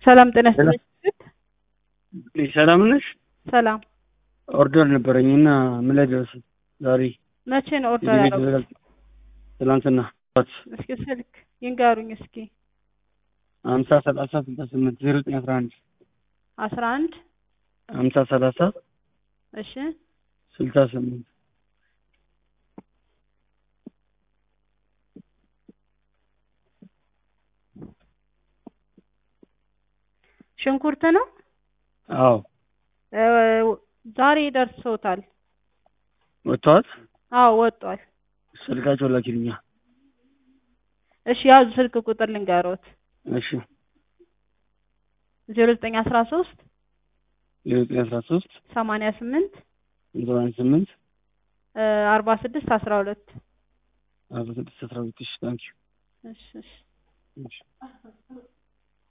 ሰላም ጤና ይስጥልኝ። ሰላም ነሽ? ሰላም ኦርደር ነበረኝ እና ምን ላይ ደረሰ? ዛሬ መቼ ነው ኦርደር ያደረጉት? ትላንትና እስኪ ስልክ ይንገሩኝ እስኪ። ሀምሳ ሰላሳ ስልሳ ስምንት ዜሮ ዘጠኝ አስራ አንድ አስራ አንድ ሀምሳ ሰላሳ እሺ ስልሳ ስምንት ሽንኩርት ነው። አዎ እ ዛሬ ደርሶታል። ወጥተዋል። አዎ ወጧል። ስልካቸው ላኪልኛ። እሺ ያዙ ስልክ ቁጥር ልንገሮት እሺ ዜሮ ዘጠኝ አስራ ሶስት ዜሮ ዘጠኝ አስራ ሶስት ሰማንያ ስምንት ዘጠና ስምንት አርባ ስድስት አስራ ሁለት አርባ ስድስት አስራ ሁለት ሺ ታንኪዩ እሺ እሺ እሺ